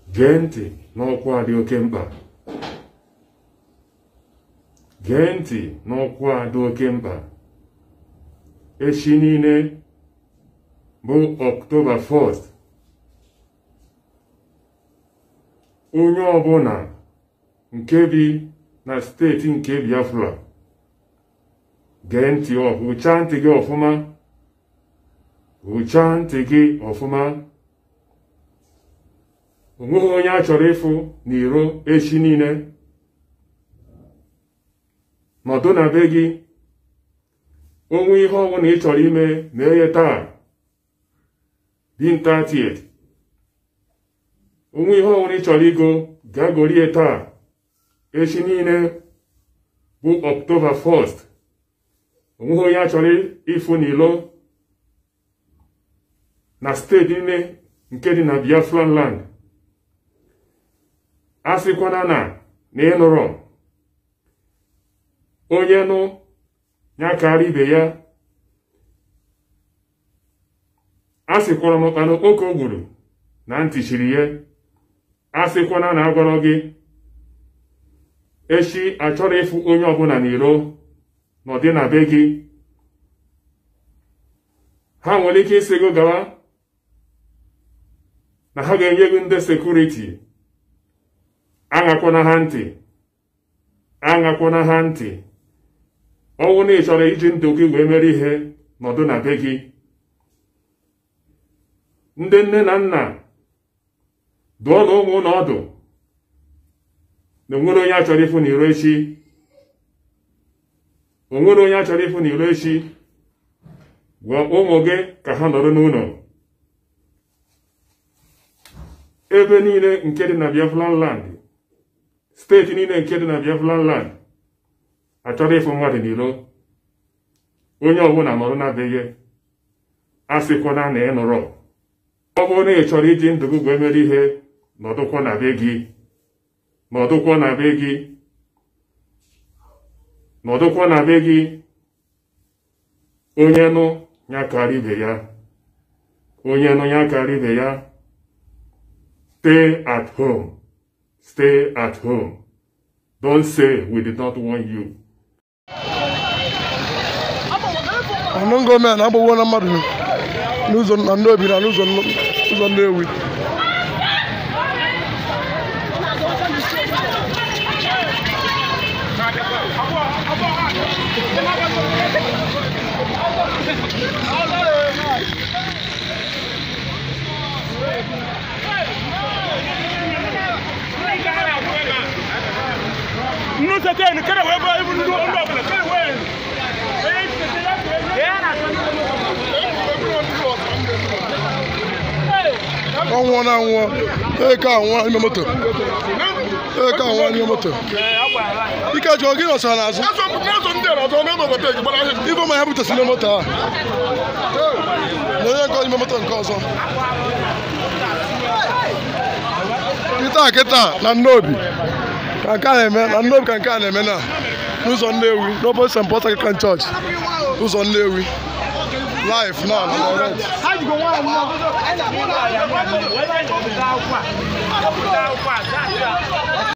gee ntị n'ọkwa dị oke mkpa gee ntị n'ọkwa dị oke mkpa echi niile bụ ọktoba 1st onye ọbụla nke bi na steeti nke Biafra gee ntị hụchaa ntị gị ọfụma hụchaa ntị gị ọfụma onweghị onye a chọrọ ịfụ n'iro echi niile nọdụ na be gị onwe ihe ọbụla ị chọrọ ime mee ya taa dinta tiet onwe ihe ọbụla ị chọrọ igo gaa gorie taa echi niile bụ ọktoba 1st onweghị onye a chọrọ ịfụ n'ilo na steeti niile nke dị na Biafran land a sịkwana na na ịnụrọ onye nụ ya karịa ibe ya a sịkwara m ọkpanụ oke o gburu na ntị chiri ya a sịkwana na agwọrọ gị echi achọrọ ịfụ onye ọbụla n'iro n'ọdị na be gị ha nwere ike isi gị gawa na ha ga-enye gị ndị sekuriti aṅakwana ha ntị aṅakwana ha ntị ọnwụ na ị chọrọ iji ndụ gị wee mere ihe nọdụ na be gị ndị nne na nna dụọ na ụmụ ụlọ ọdụ na onwere onye a chọrọ ịfụ n'iro echi onwere onye a chọrọ ịfụ n'iro echi gwa ụmụ gị ka ha nọrọ n'ụlọ ebe niile nke dị na Biafran land steeti niile nke dị na Biafran land achọrọ ịfụ mmadụ n'iro onye ọbụla nọrọ na be gị a sịkwana na ị nụrọ ọ bụrụ na ị chọrọ iji ndụ gị wee mere ihe nọdụkwa na be gị nọdụkwa na be gị nọdụkwa na be gị onye nụ ya karịa ibe ya onye nụ ya karịa ibe ya stay at home stay at home don't say we did not warn you ọnụ gọọmenti agbagwo na mmadụ n'ụzọ na ndị obi na n'ụzọ ụzọ Nnewi Nusa tenu kada wai ba ibn ndo ndo bala kada wai. ọ nwụọ na anwụọ eke anwụọ n'ime moto eke anwụọ n'ime moto ike jụọ gị nọsara n'azụ ife ma ya butesi n'ime moto a na onye nke n'ime moto nke ọzọ kịta kịta na nnobi ka nke a na-eme na nnobi ka nke a na-eme na n'ụzọ Nnewi n'obodo St. Paul Anglican Church ụzọ Nnewi live now na direct Ha ji go nwa nwa. Wala ya nwa. Wala ya nwa.